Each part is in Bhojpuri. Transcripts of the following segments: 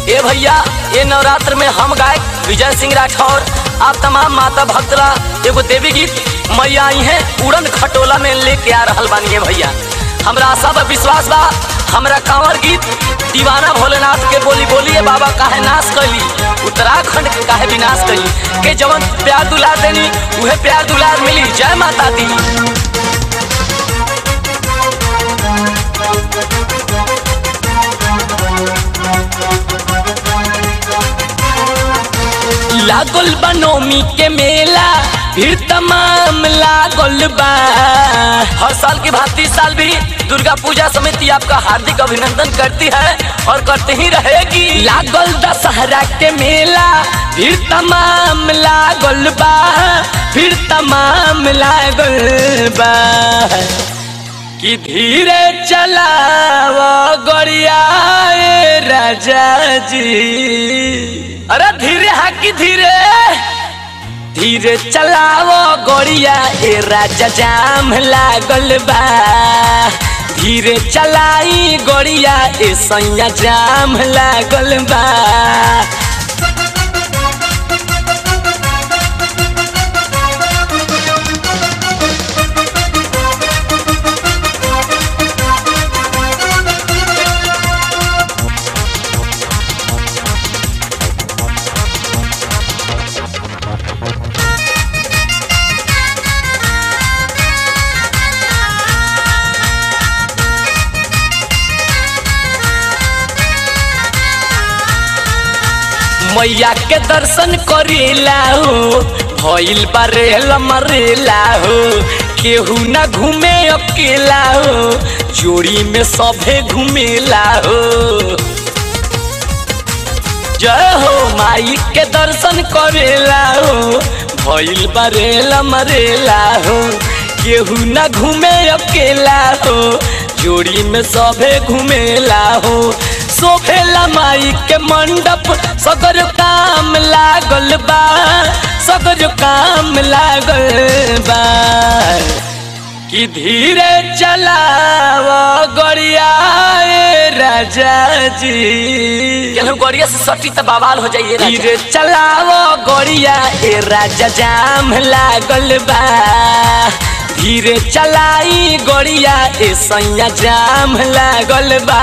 ए भैया ये नवरात्र में हम गायक विजय सिंह राठौर आप तमाम माता भक्तरा एगो देवी गीत मैया आई हैं उड़न खटोला में लेके आ रहल बानी है भैया हमरा आशा बा विश्वास बा हमरा कांवर गीत दीवाना भोलेनाथ के बोली बोलिए बाबा काहे नाश कैली उत्तराखंड के काहे विनाश कैली के जवन प्यार दुलार देनी उहे प्यार दुलार मिली जय माता दी लागल बा नौमी के मेला फिर तमाम लागल बा हर साल की भांति इस साल भी दुर्गा पूजा समिति आपका हार्दिक अभिनंदन करती है और करते ही रहेगी लागल दशहरा के मेला फिर तमाम लागल बा फिर तमाम लागल बा कि धीरे चलाव गड़िया ए राजा जी अरे धीरे हाँ कि धीरे धीरे चलाव गड़िया ए राजा जाम लागल बा धीरे चलाई गड़िया ए सैया जाम लागल बा मैया के दर्शन करेला हो भइल बारेला मरेला हो केहू ना घूमे अकेला हो जोड़ी में सभे घूमेला हो जय हो माई के दर्शन करेला हो भइल बारेला मरेला हो केहू ना घूमे अकेला हो जोड़ी में सभे घूमेला हो सोफेला माई के मंडप सगर काम लागल बा सगर काम लागल बा कि धीरे चलाव गड़िया ए राजा जी केहू गड़िया से सटी त बवाल हो जाइए धीरे चलाव गड़िया ए राजा जाम लागल बा धीरे चलाई गड़िया ए सैया जाम लागल बा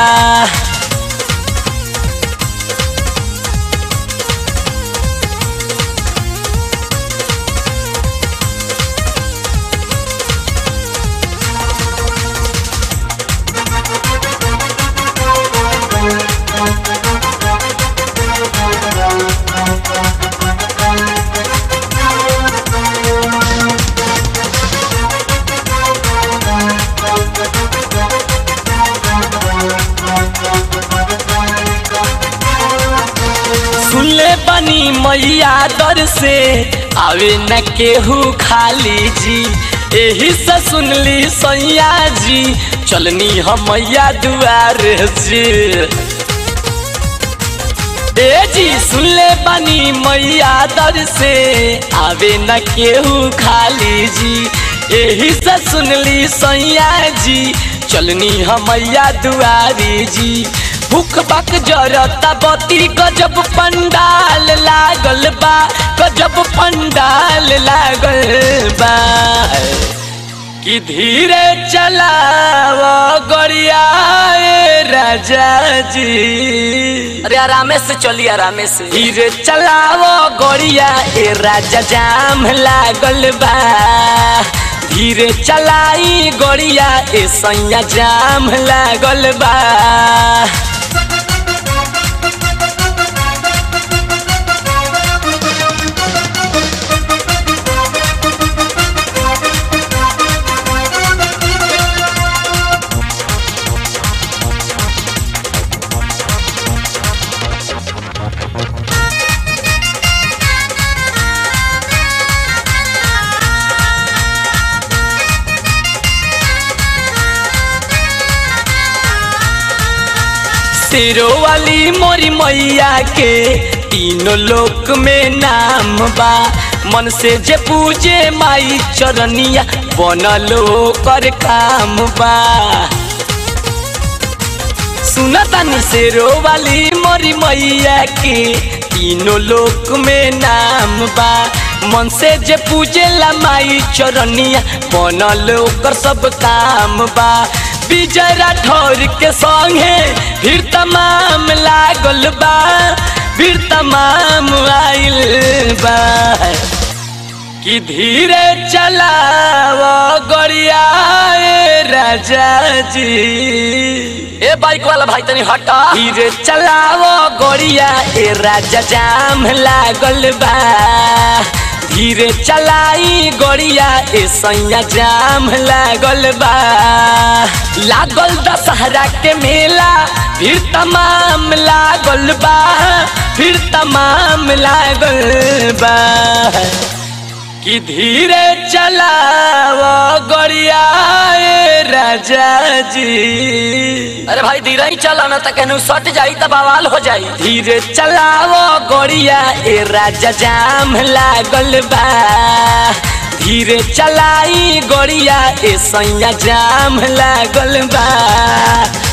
सुनले बनी मैया दर से आवे न केहू खाली जी एही से सुनली सैया जी चलनी हम मैया दुआर जी ए जी सुनले बनी मैया दर से आवे न केहू खाली जी एही से सुनली सैया जी चलनी हम मैया दुआरी जी भूख बक जरता बती गजब पंडाल लागल बा गजब पंडाल लागल बा कि धीरे चलाव गड़िया ए राजा जी अरे आरामे से चली आरामे से धीरे चलाव गड़िया ए राजा जाम लागल बा धीरे चलाई गड़िया ए सैया जाम लागल बा शेरो वाली मोरी मैया के तीनों लोक में नाम बा मन से जे पूजे माई चरनिया बनलो कर काम बा सुनतानी शेरो वाली मोरी मैया के तीनों लोक में नाम बा मन से जे पूजेला माई चरनिया बनल ओकर सब काम बा विजय राठौर के संगे फिर तमाम लागल बा फिर तमाम आइल बा कि धीरे चलाव गड़िया ए राजा जी ए बाइक वाला भाई तनी हटा धीरे चलाव गड़िया ए राजा जाम लागल बा धीरे चलाई गड़िया ए सैया जाम लागल बा लागल दशहरा के मेला फिर तमाम लागल बा फिर तमाम लागल बा कि धीरे चलाव गड़िया ए राजा जी अरे भाई धीरे ही चला ना तो कहनू सट जाई तब बवाल हो जाई धीरे चलाव गड़िया ए राजा जाम लागल बा धीरे चलाई गड़िया ए सैया जाम लागल बा